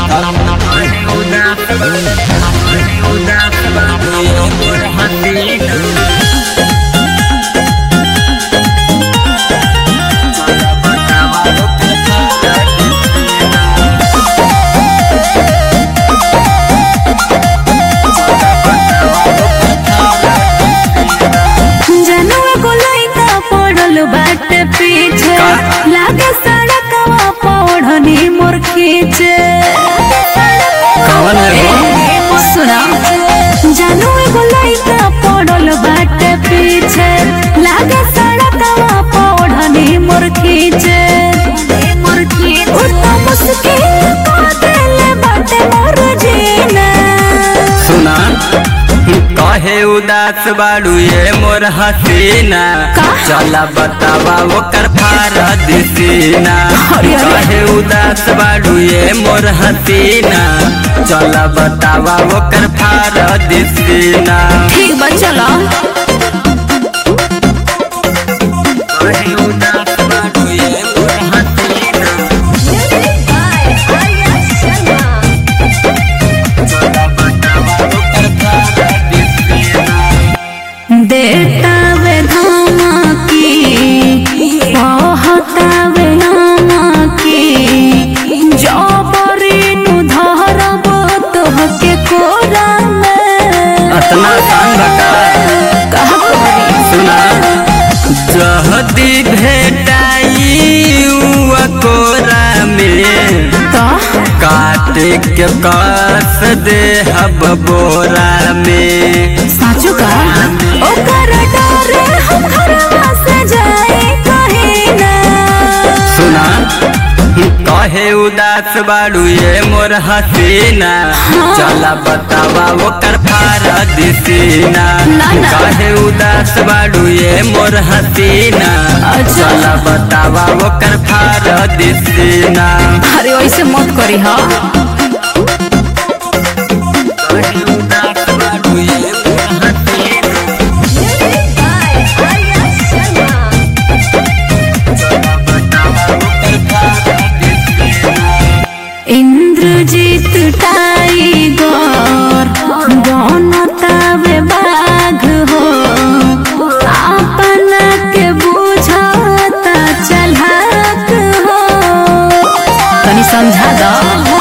जनुआ को लइका पड़ल बाटे पीछे लागे सड़कवा पौड़नी मोर खींचे कौन है वो? सुना जनुआ को लइका पड़ल बाटे पीछे लागे सड़कवा पौड़नी मोर खींचे मोर खींचे उ तो मुश्किल को देले बाटे मोर जीना सुना कहे उदास बाड़ू ये मोर हसीना का? चला बतावा ओकर फारद सीना अरे, अरे। कहे उदास बाड़ू ये मोर हसीना चला बतावा ओकर फारद सीना ठीक बा चलो कहे उदास बाड़ू ये मोर हसीना चला बतावा ओकर फारद सीना देता वे धमकी कहता वे नमकी जबरी नु धरब तोहके कोरा में अतना आसान बका कहा करी सुना जहदी भेटाई उआ कोरा में तो काटे के कस दे हब बोरा में साचू का ओकर डरे हम घरवा से जाए कहीं ना सुना कहे उदास बाड़ू ये मोर हसीना चला बतावा ओकर फारद सीना ना, ना। कहे उदास बाड़ू ये मोर हसीना अच्छा। चला बतावा ओकर फारद सीना अरे वैसे मत करी हा कहे उदास बाड़ू ये मोर हसीना चला बतावा ओकर फारद सीना इंद्रजीत टाइगर बनतावे बाघ हो अपना के बुझता चलहक हो तनी समझा दो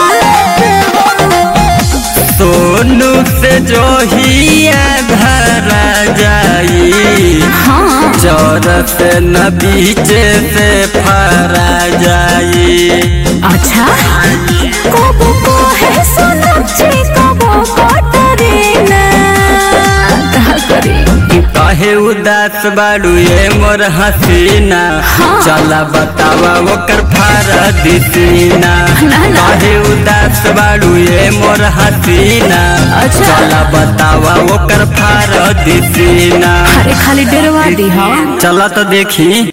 सोनू से जो हिया घर जाई हाँ चौरस न बीचे से फरा जाई अच्छा कबो को है सोनाक्षी कबो कटरीना का करी कहे उदास बाड़ू ये मोर हसीना हाँ। चला बतावा ओकर फारद सीना ना, ना। कहे उदास बाड़ू ये मोर हसीना अच्छा। चला बतावा ओकर फारद सीना अरे खाली डरवा दी हाँ चला तो देखी